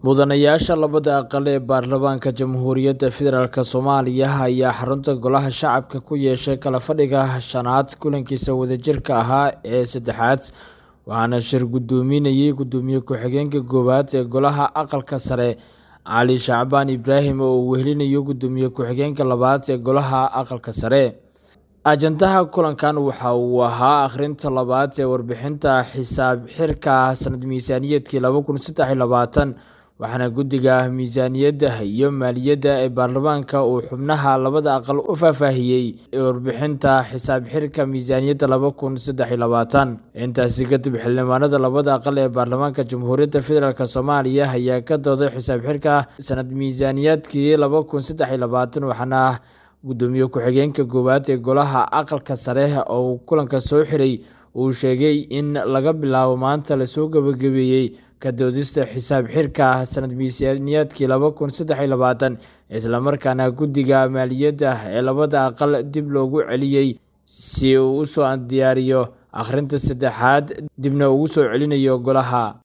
mudanayaasha labada aqal ee baarlamaanka jamhuuriyadda federaalk soomaaliya ayaa xarunta golaha shacabka ku yeeshay kala fadhiga shanaad kulankiisa wadajirka ahaa ee saddexaad waxaana shir gudoominayay gudoomiye ku-xigeenka koowaad ee golaha aqalka sare cali shacbaan ibraahim oo uu wehelinayo gudoomiye ku-xigeenka labaad ee golaha aqalka sare ajandaha kulankan waxa uu ahaa akhrinta labaad ee warbixinta xisaab xirka sanad miisaaniyeedkii laba kun saddex iyo labaatan waxaana guddiga miisaaniyadda iyo maaliyadda ee baarlamaanka uu xubnaha labada aqal u faahfaahiyey warbixinta xisaab xirka miisaaniyadda laba kun saddex iyo labaatan intaasi kadib xildhibaanada labada aqal ee baarlamaanka jamhuuriyadda federaalk soomaaliya ayaa ka dooday xisaab xirka sanad miisaaniyaadkii laba kun saddex iyo labaatan waxaana gudoomiye ku-xigeenka koowaad ee golaha aqalka sare oo kulanka soo xiray uu sheegay in laga bilaabo maanta lasoo gabagabeeyey ka doodista xisaab xirka sanad miisaaniyaadkii laba kun saddex iyo labaatan islamarkaana guddiga maaliyadda ee labada aqal dib loogu celiyey si uu usoo diyaariyo akhrinta saddexaad dibna ugu soo celinayo golaha